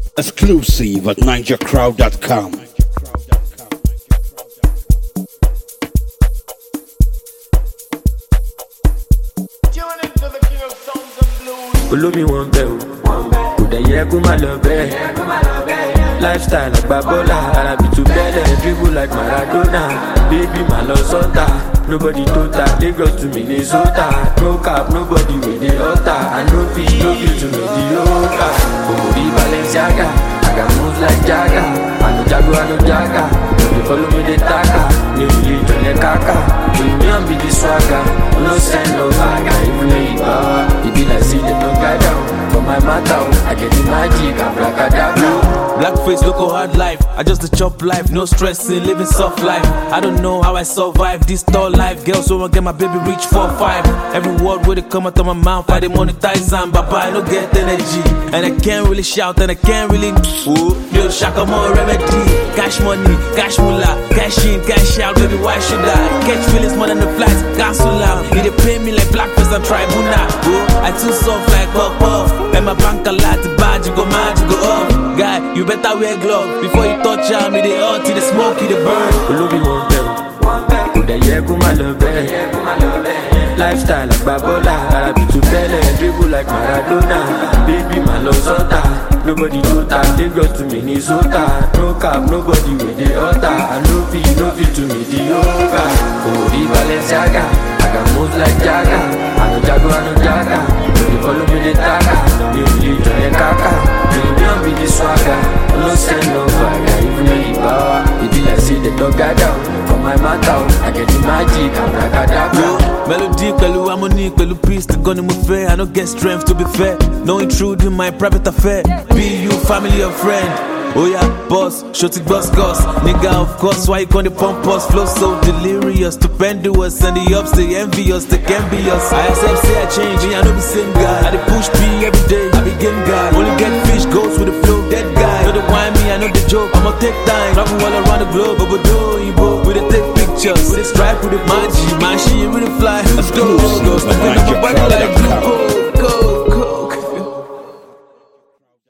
Exclusive at NigerCrowd.com. Tune into the king of sounds and blues. olómi wọn bẹ o kò dẹ̀ yẹ kó má lọ bẹ́ẹ̀ lifestyle àgbà bọ́lá arabi tó bẹ́lẹ̀ dribble like maradona baby má lọ sọ́tà nobody tó ta lagos to minnesota no cap nobody wey dey ọ̀tà i no fit no fit to mediocre òmùrí balenciaga i got moves like jaga i no jago i no jaga no dey follow me dey taka ní òye ìjọlẹ̀ kaka union be the swagger no send no vaga even though you power e be like say dem no guide am for my matter o i get the magic abracadabra. Blackface, local hard life. I just the chop life, no stressing, living soft life. I don't know how I survive this tall life. Girls, so I get my baby reach four five. Every word where they come out of my mouth, I dey monetize and Baba, I no get energy. And I can't really shout and I can't really. Ooh, yo, shaka more remedy. Cash money, cash moolah, cash in, cash out, baby, why should I? Catch feelings more than the flights, cancel out. You dey pay me like blackface and tribunal. Ooh, I too soft like puff puff. And my bank a lot, the badge go mad, you go up. Guy, you better wear glove before you touch am. Me dey hot, you dey smoke, you dey burn. olóbi wọn bẹ o kò dẹ̀ yẹ kó má lọ bẹ́ẹ̀ lifestyle àgbà bọ́lá arabi tó bẹ́lẹ̀ dribble like maradona baby má lọ sọ́tà nobody tó ta lagos to minnesota no cap nobody wey dey ọ̀tà i no fit no fit to mediocre òmùrí balenciaga i got moves like jaga i no jago i no jaga no dey follow me dey taka mi ò lè jọ yẹn kaka union be the swagger no send no vaga even though you power e be like say dem don guide am for my matter o i get the magic abracadabra. Melody pẹ̀lú harmony pẹ̀lú peace the gun ni mo fẹ́ I no get strength to be fair no intrude in my private affair be you family or friend. Oya boss, shorty boss goss Nigga of course, why you con the pump us Flow so delirious, stupendous And the ups, they envious, they can be us I accept, say I change, me I know the same guy I dey push P every day, I be game guy Only get fish, goes with the flow, dead guy Know the wine me, I know the joke I'ma take time, travel all around the globe Obodo, Igbo, we dey take pictures We dey stripe with the magic, man, she with the fly Let's go, go, go, spin up my body like glucose